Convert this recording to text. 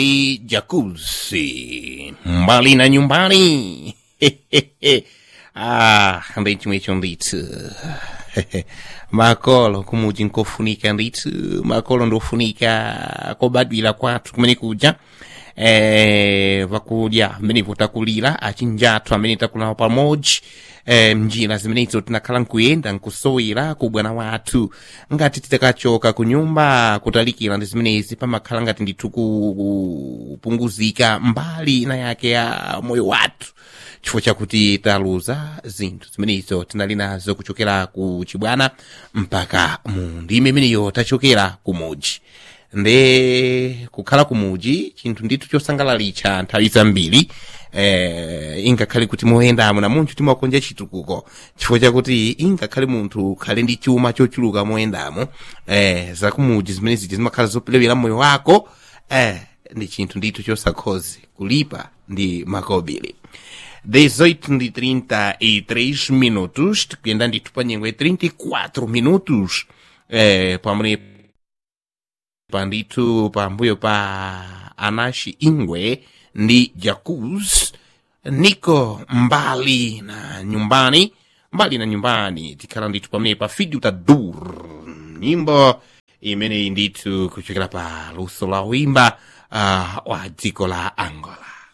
jacuzzi mbali na nyumbani ah ndicho mwecho ndithu makolo kumuji nkofunika ndithu makolo ndofunika kobadwira kwathu kumene kuja eh, vakudya mmene votakulira achinjathu amene takulawa pamodzi eh, mnjira zimenezo tinakhala nkuyenda nkusowera ku bwana wathu ngati titakachoka ku nyumba kutalikira ndi zimenezi pamakhala ngati ndithu kupunguzika mbali ina yake ya moyo wathu chifukwa chakuti taluza zinthu zimenezo tinali nazo kuchokera ku chibwana mpaka mu ndime imeneyo tachokera kumudzi nde kukhala kumuji chinthu ndithu chosangalalitsa nthawi zambiri eh, ingakhale kuti moyendamo na munthu timakonja chitukuko chifukwa chakuti ingakhale munthu khale ndi chuma chochuluka moyendamo eh, zakumuji zimene zija zimakhala zopelewera moyo wako eh, ndi chinthu ndithu chosakhozi kulipa ndi makobiri 18 ndi 33 minutos tikuyenda ndithu pa nyengo ya 34 minutos eh, pamene pandithu pambuyo pa anashi ingwe ndi jacuz niko mbali na nyumbani mbali na nyumbani tikhala ndithu pamene pa fidu ta dur nyimbo imeneyi ndithu kuchokera pa luso la uimba uh, wa dziko la angola